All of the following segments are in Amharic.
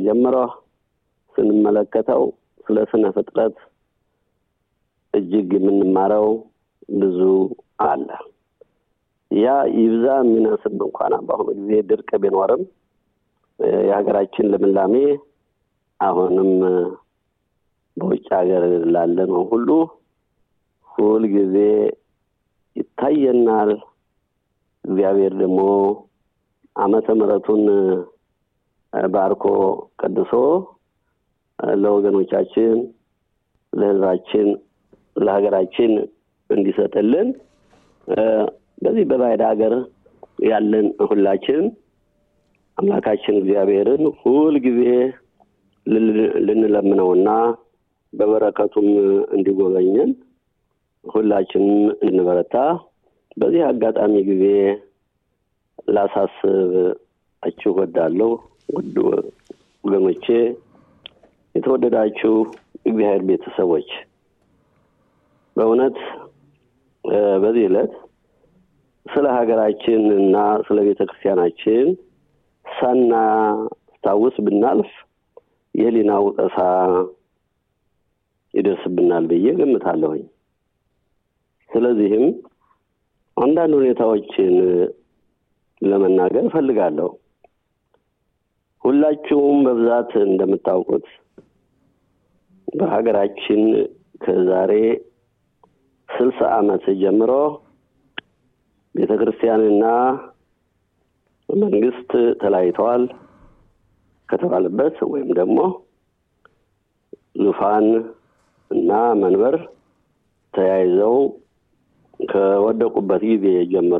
ጀምሮ ስንመለከተው ስለ ስነ ፍጥረት እጅግ የምንማረው ብዙ አለ። ያ ይብዛ የሚነስብ እንኳን በአሁኑ ጊዜ ድርቅ ቢኖርም የሀገራችን ልምላሜ አሁንም በውጭ ሀገር ላለ ነው ሁሉ ሁል ጊዜ ይታየናል። እግዚአብሔር ደግሞ ዓመተ ምሕረቱን ባርኮ ቀድሶ ለወገኖቻችን፣ ለሕዝባችን፣ ለሀገራችን እንዲሰጥልን በዚህ በባዕድ ሀገር ያለን ሁላችን አምላካችን እግዚአብሔርን ሁል ጊዜ ልንለምነውና በበረከቱም እንዲጎበኘን ሁላችንም እንበረታ። በዚህ አጋጣሚ ጊዜ ላሳስባችሁ እወዳለሁ። ውድ ወገኖቼ፣ የተወደዳችሁ እግዚአብሔር ቤተሰቦች በእውነት በዚህ ዕለት ስለ ሀገራችን እና ስለ ቤተ ክርስቲያናችን ሳናስታውስ ብናልፍ የህሊና ውቀሳ ይደርስብናል ብዬ ገምታለሁኝ። ስለዚህም አንዳንድ ሁኔታዎችን ለመናገር እፈልጋለሁ። ሁላችሁም በብዛት እንደምታውቁት በሀገራችን ከዛሬ ስልሳ ዓመት ጀምሮ ቤተ ክርስቲያንና መንግስት ተለያይተዋል ከተባለበት ወይም ደግሞ ዙፋን እና መንበር ተያይዘው ከወደቁበት ጊዜ ጀምሮ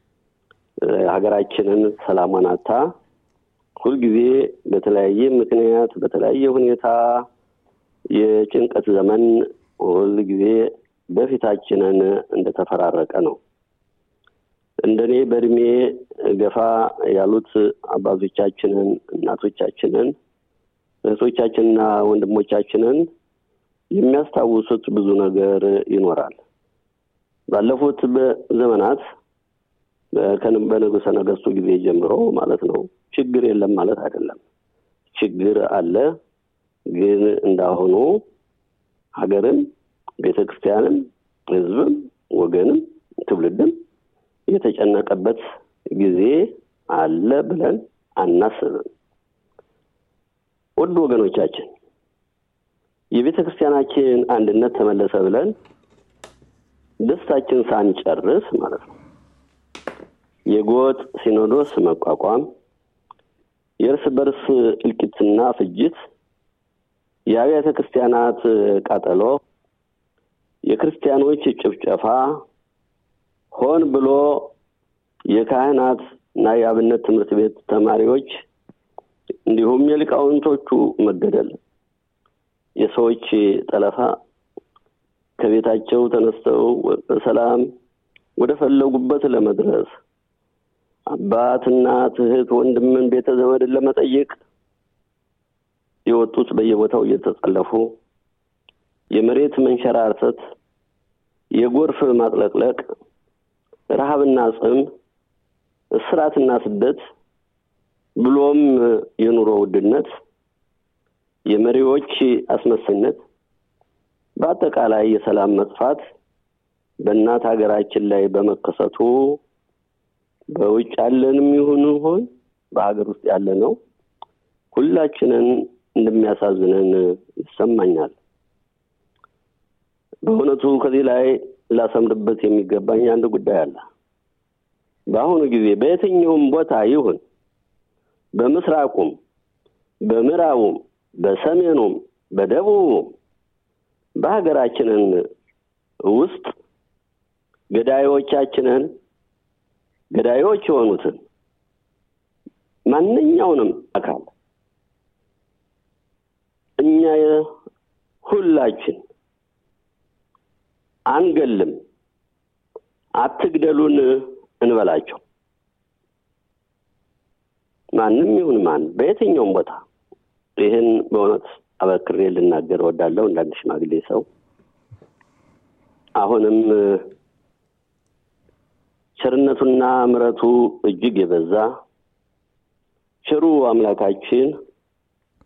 ሀገራችንን ሰላሟን አታ ሁልጊዜ በተለያየ ምክንያት በተለያየ ሁኔታ የጭንቀት ዘመን ሁልጊዜ በፊታችንን እንደተፈራረቀ ነው። እንደኔ በእድሜ ገፋ ያሉት አባቶቻችንን፣ እናቶቻችንን፣ እህቶቻችንና ወንድሞቻችንን የሚያስታውሱት ብዙ ነገር ይኖራል። ባለፉት ዘመናት በንጉሠ ነገሥቱ ጊዜ ጀምሮ ማለት ነው። ችግር የለም ማለት አይደለም። ችግር አለ። ግን እንዳሁኑ ሀገርም፣ ቤተ ክርስቲያንም፣ ሕዝብም፣ ወገንም፣ ትውልድም የተጨነቀበት ጊዜ አለ ብለን አናስብም። ውድ ወገኖቻችን የቤተ ክርስቲያናችን አንድነት ተመለሰ ብለን ደስታችን ሳንጨርስ ማለት ነው የጎጥ ሲኖዶስ መቋቋም፣ የእርስ በርስ እልቂትና ፍጅት፣ የአብያተ ክርስቲያናት ቃጠሎ፣ የክርስቲያኖች ጭፍጨፋ፣ ሆን ብሎ የካህናት እና የአብነት ትምህርት ቤት ተማሪዎች እንዲሁም የሊቃውንቶቹ መገደል፣ የሰዎች ጠለፋ ከቤታቸው ተነስተው በሰላም ወደ ፈለጉበት ለመድረስ አባት፣ እናት፣ እህት፣ ወንድምን፣ ቤተ ዘመድን ለመጠየቅ የወጡት በየቦታው እየተጠለፉ የመሬት መንሸራተት፣ የጎርፍ ማጥለቅለቅ፣ ረሃብና ጽም፣ እስራትና ስደት ብሎም የኑሮ ውድነት፣ የመሪዎች አስመሳይነት፣ በአጠቃላይ የሰላም መጥፋት በእናት ሀገራችን ላይ በመከሰቱ በውጭ ያለንም ይሁን ሆን በሀገር ውስጥ ያለ ነው ሁላችንን እንደሚያሳዝነን ይሰማኛል። በእውነቱ ከዚህ ላይ ላሰምርበት የሚገባኝ አንድ ጉዳይ አለ። በአሁኑ ጊዜ በየትኛውም ቦታ ይሁን በምስራቁም፣ በምዕራቡም፣ በሰሜኑም፣ በደቡቡም በሀገራችንን ውስጥ ገዳዮቻችንን ገዳዮች የሆኑትን ማንኛውንም አካል እኛ ሁላችን አንገልም፣ አትግደሉን እንበላቸው። ማንም ይሁን ማን በየትኛውም ቦታ ይህን በእውነት አበክሬ ልናገር እወዳለሁ። እንዳንድ ሽማግሌ ሰው አሁንም ቸርነቱና ምሕረቱ እጅግ የበዛ ቸሩ አምላካችን